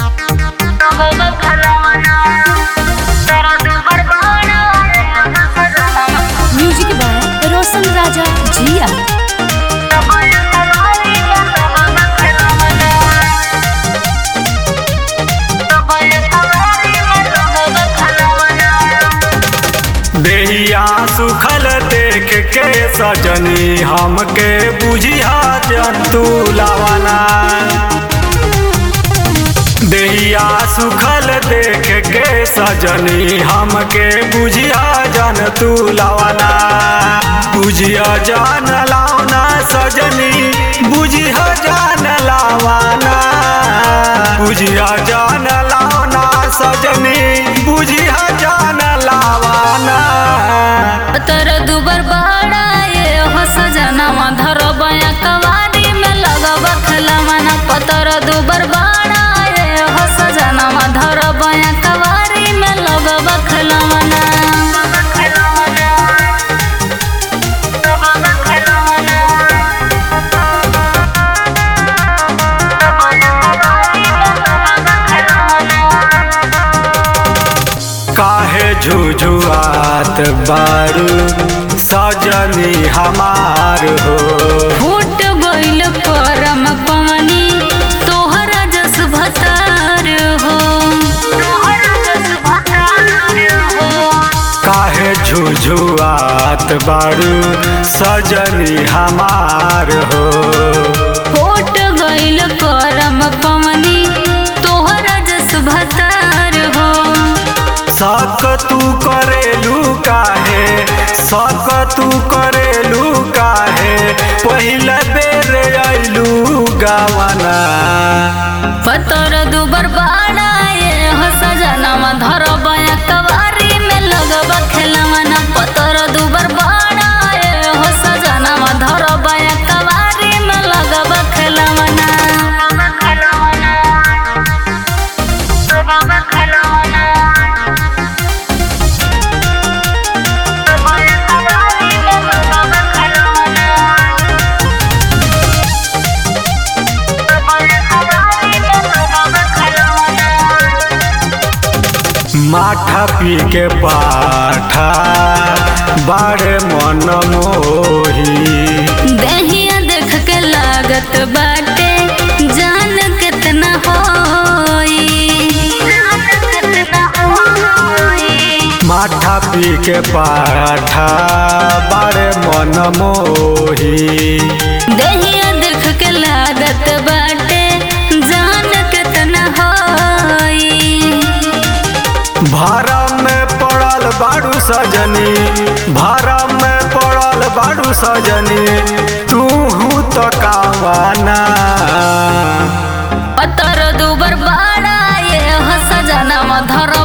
music by रोशन राजा जिया देहिया सुखल देख के सजनी हमके बुझिया जंतु लावना देहिया सुखल देख के सजनी हमके बुझिया जंतु लावना बुझिया जान लावना सजनी बुझिया जान लावना बुझिया जान लावना सजनी बुझिया जान लावना तर दुबर बड़ा ये हो सजनवा धर बया कवारी में लगब खलमना पतर दुबर बड़ा ये हो सजनवा धर बया कवारी में लगब खलमना काहे झुझुआत बारू सजनी हमार हो फूट गइल करम पवनी तोहरा जस भतार हो काहे झुझुआत बारू सजनी हमार हो फूट गइल करम पवनी तोहरा जस भतार हो सक तू करेलू काहे सक तू करेलू काहे पहिला बेर अइलू गावना पतर दुबर बाड़ा ये हो सजनवा धर बया कवारी में लगब खेलवना पतर दुबर बाड़ा ये हो सजनवा धर बया कवारी में लगब खेलवना माठा पी के पाठा बारे मन मोही दहिया देख के लागत बाटे जान कितना होई माठा पी के पाठा बारे मन मोही दहिया देख के लागत बाटे जान कितना होई भरम में पड़ल बाड़ू सजनी भरम में पड़ल बाड़ू सजनी तू तो कावाना पतर दुबर बाड़ा ये हो सजनवा धर